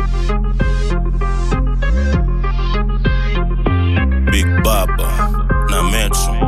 Big Baba na Metro.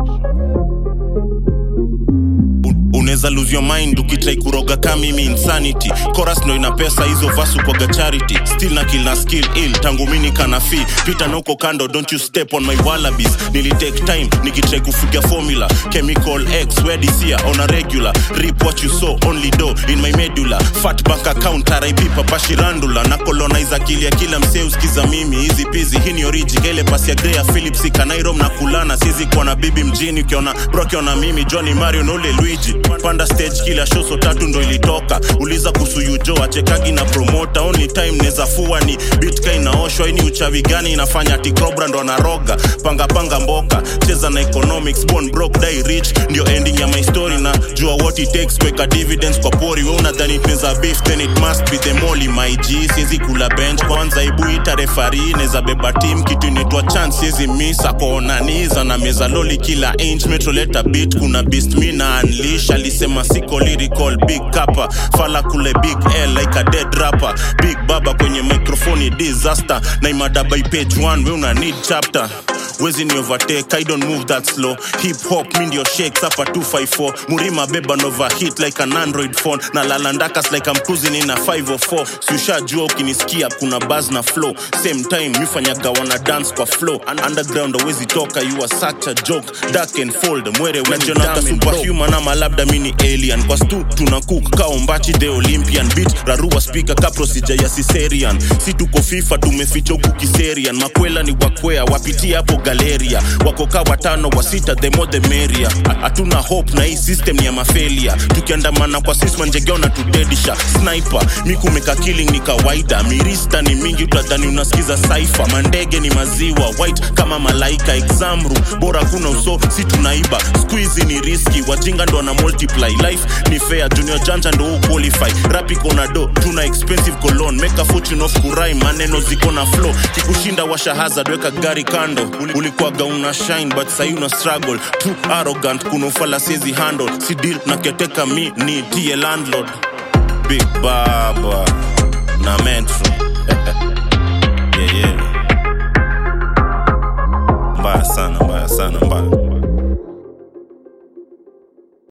unaweza lose your mind ukitrai kuroga ka mimi insanity chorus ndo ina pesa hizo vasu kwaga charity still na kill na skill ill tangu mini kana fi pita na uko kando don't you step on my wallabies nilitake time nikitrai kufiga formula chemical x wedisia on a regular rip what you saw only do in my medulla fat bank account rip papashirandula na colonize akili ya kila msee usikiza mimi hizi pizi hii ni oriji kele pasi ya grea philips ikanairom na kulana sizi kuwa na bibi mjini ukiona bro ukiona mimi johnny mario na ule luigi panda stage kila show so tatu ndo ilitoka uliza kuhusu yujo achekagi na promota only time neza fua ni bitka inaoshwa ini uchawi gani inafanya ati cobra ndo anaroga panga panga mboka cheza na economics born broke die rich ndio ending ya my story na jua what it takes kuweka dividends kwa pori we unadhani tunaweza beef then it must be the molly my g siezi kula bench kwanza ibu ita refari neza beba team kitu inaitwa chance siezi miss akoonaniza na meza loli kila inch metroleta beat kuna beast mi na unleash alisema siko lyrical big kapa fala kule big l like a dead rapper big baba kwenye microphone disaster na imada by page 1 we una need chapter wezi ni overtake i don't move that slow hip hop mi ndio shakes hapa 254 murima beba nova hit like an android phone na lalandakas like I'm cruising in a 504 siushajua ukinisikia kuna buzz na flow same time mifanyaga wana dance kwa flow Un- underground awezi toka you are such a joke dark and fold mwere wenjonaka superhuman ama labda mini alien kwa stu tuna cook kaombachi the olympian beat rarua speaker ka procedure ya siserian si tuko fifa tumeficha huku kiserian makwela ni wakwea wapitia hapo galeria wakoka watano wa sita the more the merrier hatuna hope na hii system ni ya mafelia tukiandamana kwa sisman jegeona tudedisha sniper mikumeka killing ni kawaida mirista ni mingi utadhani unasikiza saifa mandege ni maziwa white kama malaika examru bora kuna uso si tunaiba squeezy ni riski wajinga ndo na multiply life ni fair junior janja ndo huu qualify rap iko na do tuna expensive cologne make a fortune of kurai maneno ziko na flow kikushinda washa hazard weka gari kando Uli- ulikuwaga una shine but sahi una struggle too arrogant kuna ufala siezi handle si deal na keteka mi ni tie landlord big baba na metro